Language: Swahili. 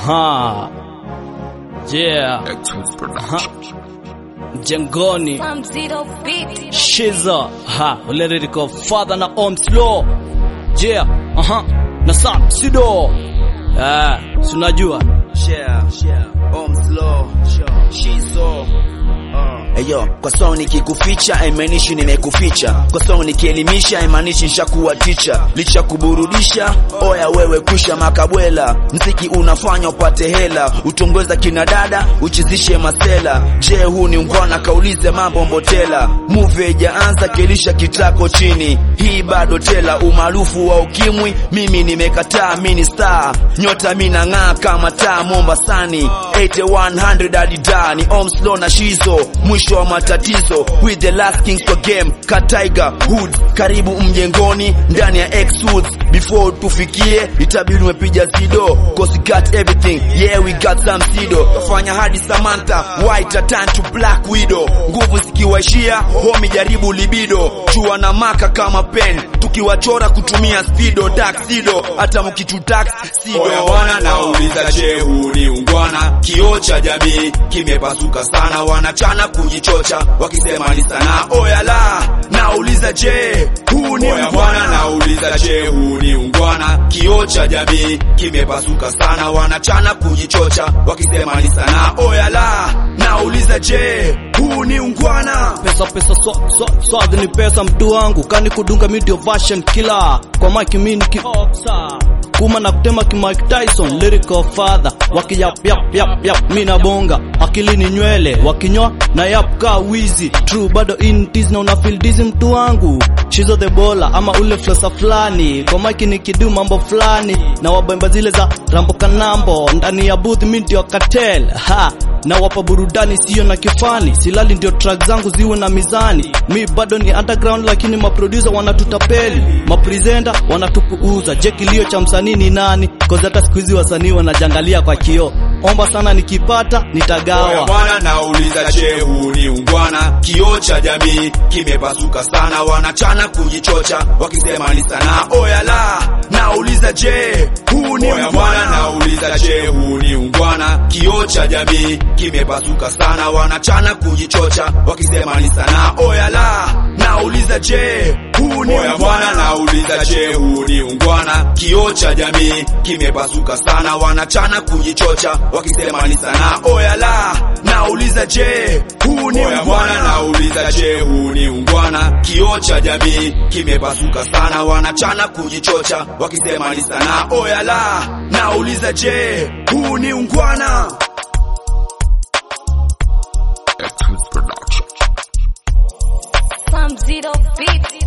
Aha. Yeah. Aha. Jengoni. Some zero beat. Shiza. Ha. Lyrical father na Omslow. Yeah. Aha. Na Sam Sido. Ah, sunajua. share, share, om slow, shizo Eyo, kwa song nikikuficha haimaanishi nimekuficha. Kwa song nikielimisha haimaanishi nishakuwa ticha. Licha kuburudisha, oya wewe kusha makabwela. Mziki unafanya upate hela, utongeza kina dada, uchizishe masela. Je, huu ni ungwana? Kaulize mambo mbotela. Movie haijaanza kelisha kitako chini, hii bado tela. Umaarufu wa ukimwi mimi nimekataa, mini star nyota mina ng'aa kama taa Mombasani 8100 adida ni Omslow na Shizo, mwisho wa matatizo with the last kings for game ka Tiger Hood, karibu mjengoni ndani ya X Woods. Before tufikie itabidi umepiga zido cause we got everything yeah we got some sido fanya hadi Samantha white a turn to black widow, nguvu zikiwaishia homi jaribu libido, chua na maka kama pen tukiwachora kutumia speedo taxido, hata mkitutax sido Oya bwana nauliza je, huu ni ungwana? Kioo cha jamii kimepasuka sana, wanachana kujichocha wakisema ni sanaa. Oya la, nauliza je, huu ni Oya bwana ungwana? nauliza je, huu ni ungwana? Kioo cha jamii kimepasuka sana, wanachana kujichocha wakisema ni sanaa. Oya la, nauliza je, huu ni ungwana? Pesa pesa so, so, swag ni pesa mtu wangu kani kudunga media version killer kwa mike mini ki kuma na kutema ki Mike Tyson lyrical father wakiyap yap yap yap mina bonga akili ni nywele wakinywa na yap ka wizi true bado in tease na una feel dizzy mtu wangu shizo the bola ama ule flosa fulani kwa mike nikidu mambo fulani na wabemba zile za rambo kanambo ndani ya booth mi ndio cartel ha na wapa burudani siyo na kifani silali ndio track zangu ziwe na mizani mi bado ni underground lakini maproducer wanatutapeli mapresenter wanatupuuza je kilio cha msanii ni nani cause hata siku hizi wasanii wanajangalia kwa kioo omba sana nikipata Oya nitagawa bwana nauliza je, huu ni ungwana? Kioo cha jamii kimepasuka sana, wanachana kujichocha wakisema ni sanaa. Oya la, nauliza je, huu ni Oya bwana ungwana? nauliza je, huu ni ungwana? Kioo cha jamii kimepasuka sana, wanachana kujichocha wakisema ni sanaa. Oya la, nauliza je, huu ni Oya bwana ungwana? nauliza je, huu ni ungwana? Kioo cha jamii kimepasuka sana, wanachana kujichocha wakisema ni sanaa. Oya la, nauliza je, huu ni Oya bwana ungwana? nauliza je, huu ni ungwana? Kioo cha jamii kimepasuka sana, wanachana kujichocha wakisema ni sanaa. Oya la, nauliza je, huu ni ungwana? Some zero beat.